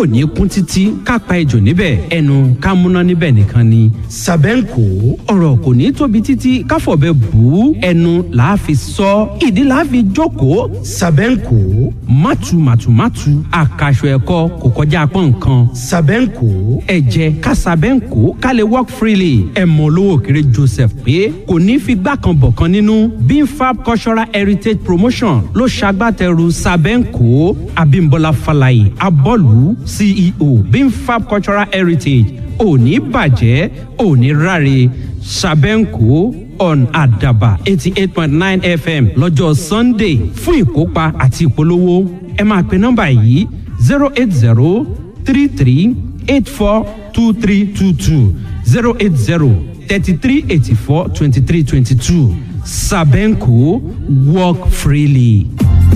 ò ní kún títí ká pa ejò níbẹ̀ ẹnu ká múná níbẹ̀ nìkan ni. sàbẹ́ǹkò ọ̀rọ̀ kò ní tóbi títí káfọ̀bẹ bù ú ẹnu làá fi sọ ìdí làá fi jókòó. sàbẹ́ǹkò mátù mátù mátù àkàṣọ ẹ̀kọ́ kò kọjá pọ́n nǹkan. sàbẹ́ǹkò ẹ̀jẹ̀ kásàbẹ́ǹkò ká lè work freely ẹ̀ mọ̀ olówó kéré joseph pé kò ní fi gbá kan bọ̀ kan nínú bimfab cultural heritage promotion ló ṣagbátẹrù sàbẹ́ǹkò abimbola falaye abọ́lù ceo bimfab cultural heritage òní bàjẹ́ òní ráre sàbẹ́ǹkò on àdàbà eighty eight point nine fm lọ́jọ́ sunday fún ìkópa àti ìpolówó ẹ máa pe nọ́mbà yìí zero eight zero three three eight four two three two two zero eight zero thirty three eighty four twenty three twenty two sabenco work freely.